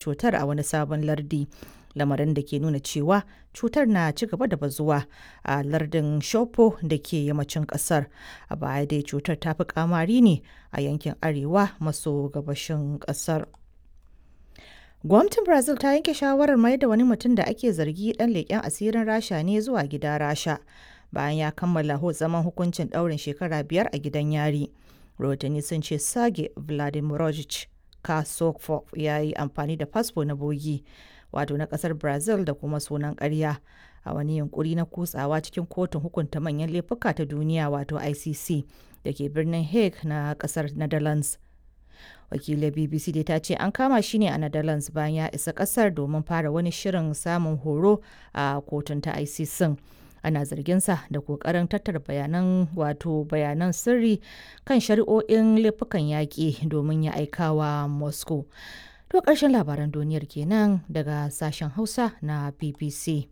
cutar a wani sabon lardi lamarin da ke nuna cewa cutar na ci gaba da bazuwa a lardin shopo da ke yammacin kasar a baya dai cutar ta fi kamari ne a yankin arewa maso gabashin kasar gwamnatin brazil ta yanke shawarar mai da wani mutum da ake zargi dan leƙen asirin rasha ne zuwa gida rasha bayan ya kammala zaman hukuncin ɗaurin shekara biyar a gidan yari rahotanni sun ce sage vladimirovich kasokov ya yi amfani da fasfo na bogi wato na kasar brazil da kuma sunan karya a wani yunkuri na kutsawa cikin kotun hukunta manyan laifuka ta duniya wato icc da ke birnin hague na kasar netherlands wakilin bbc dai ta ce an kama shi ne a netherlands bayan ya isa kasar domin fara wani shirin samun horo a kotun ta icc ana zarginsa da kokarin tattara bayanan wato bayanan sirri kan shari'o'in laifukan yaƙi domin ya aikawa moscow to ƙarshen labaran duniyar kenan daga sashen hausa na bbc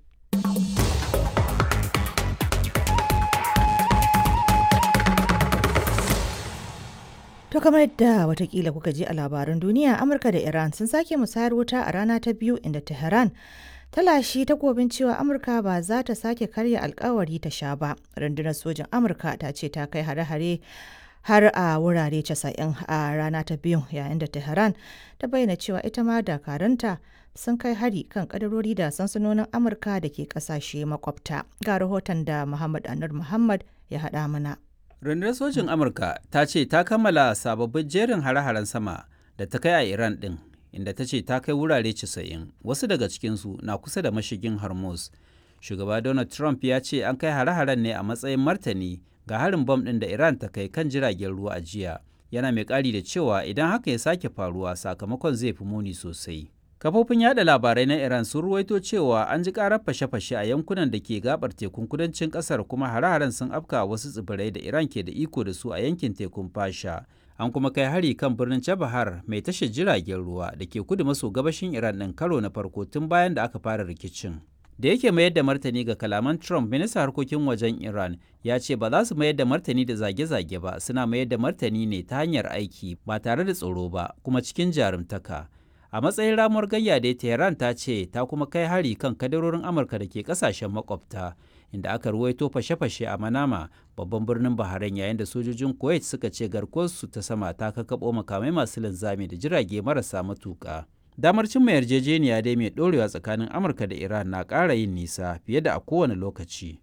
To kamar yadda watakila kuka ji a labaran duniya Amurka da Iran sun sake musayar wuta a rana ta biyu inda Tehran ta lashe takobin cewa Amurka ba za ta sake karya alkawari ta sha ba. Rundunar sojin Amurka ta ce ta kai hare-hare har a wurare 90 a rana ta biyu yayin da Tehran ta bayyana cewa ita ma dakaranta sun kai hari kan kadarori da sansanonin Amurka da ke kasashe makwabta. Ga rahoton da Muhammad Anur Muhammad ya haɗa mana. Rundunar sojin Amurka ta ce ta kammala sababbin jerin hare-haren sama da ta kai a Iran ɗin, inda ta ce ta kai wurare 90, wasu daga cikinsu na kusa da mashigin Hormuz. Shugaba Donald Trump ya ce an kai hare-haren ne a matsayin martani ga harin bom ɗin da Iran ta kai kan jiragen ruwa a jiya. Yana mai ƙari da cewa idan haka ya sake faruwa sakamakon zai fi muni sosai. Kafofin yada labarai na Iran sun ruwaito cewa an ji karar fashe-fashe a yankunan da ke gabar tekun kudancin kasar kuma hare-haren sun afka wasu tsibirai da Iran ke da iko da su a yankin tekun Fasha. An kuma kai hari kan birnin Chabahar mai tashar jiragen ruwa da ke kudu maso gabashin Iran ɗin karo na farko tun bayan da aka fara rikicin. Da yake mayar da martani ga kalaman Trump, ministan harkokin wajen Iran ya ce ba za su mayar da martani da zage-zage ba, suna mayar da martani ne ta hanyar aiki ba tare da tsoro ba, kuma cikin jarumtaka. a matsayin ramuwar gayya da tehran ta ce ta kuma kai hari kan kadarorin amurka da ke kasashen makwabta inda aka ruwaito fashe-fashe a manama babban birnin bahrain yayin da sojojin kuwait suka ce garkuwarsu ta sama ta kakabo makamai masu linzami da jirage marasa matuka damar cimma yarjejeniya dai mai dorewa tsakanin amurka da iran na ƙara yin nisa fiye da a kowane lokaci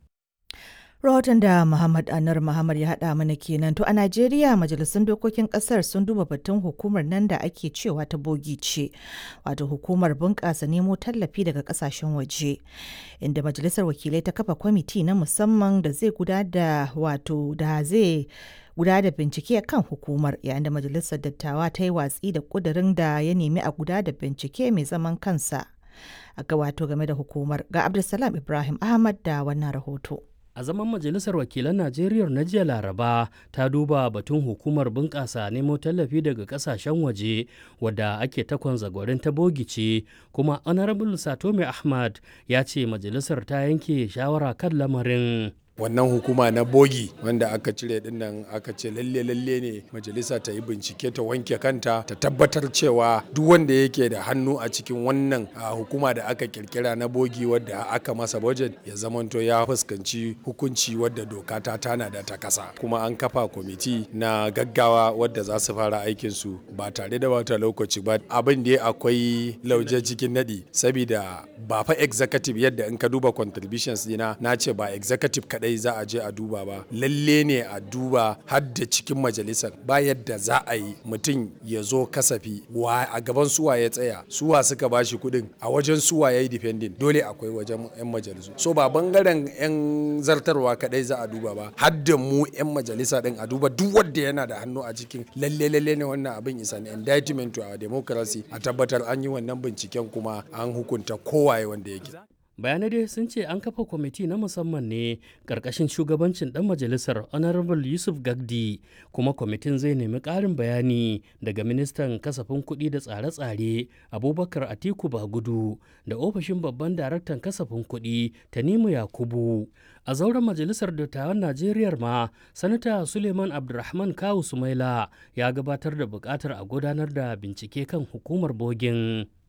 rahoton da Muhammad Anar Muhammad ya haɗa mana kenan to a Najeriya majalisun dokokin ƙasar sun duba batun hukumar nan da ake cewa ta bogi ce wato hukumar bunƙasa nemo tallafi daga ƙasashen waje inda majalisar wakilai ta kafa kwamiti na musamman da zai guda da wato da zai guda da bincike kan hukumar yayin da majalisar dattawa ta yi watsi da ƙudurin da ya nemi a guda da bincike mai zaman kansa a ga wato game da hukumar ga Abdulsalam Ibrahim Ahmad da wannan rahoto. a zaman majalisar wakilan najeriya na jiya laraba ta duba batun hukumar bunƙasa nemo tallafi daga ƙasashen waje wadda ake takon zagwarin ta bogice kuma honorable satome ahmad ya ce majalisar ta yanke shawara kan lamarin wannan hukuma na bogi wanda aka cire din nan aka ce lalle lalle ne majalisa ta yi bincike ta wanke kanta ta tabbatar cewa duk wanda yake da hannu a cikin wannan hukuma da aka kirkira na bogi wadda aka masa budget ya zamanto ya fuskanci hukunci wadda doka ta tana da ta kasa kuma an kafa kwamiti na gaggawa wadda za su fara aikin su ba tare da wata lokaci ba abin da akwai lauje cikin nadi saboda ba fa executive yadda in ka duba contributions dina na ce ba executive kadai za a je a duba ba lalle ne a duba har da cikin majalisar ba yadda za a yi mutum ya zo kasafi wa a gaban suwa ya tsaya suwa suka bashi kuɗin a wajen suwa ya yi defending dole akwai wajen 'yan majalisu so ba bangaren 'yan zartarwa kadai za a duba ba har da mu 'yan majalisa din a duba duk wanda yana da hannu a cikin lalle lalle ne wannan abin is an indictment to our democracy a tabbatar an yi wannan binciken kuma an hukunta kowaye wanda yake bayanai dai sun ce an kafa kwamiti na musamman ne ƙarƙashin shugabancin ɗan majalisar honorable yusuf gagdi kuma kwamitin zai nemi ƙarin bayani daga ministan kasafin kuɗi da tsare-tsare abubakar atiku bagudu da ofishin babban daraktan kasafin kuɗi tanimu yakubu a zauren majalisar dattawan najeriya ma sanata suleiman abdulrahman kawu sumaila ya gabatar da buƙatar a gudanar da bincike kan hukumar bogin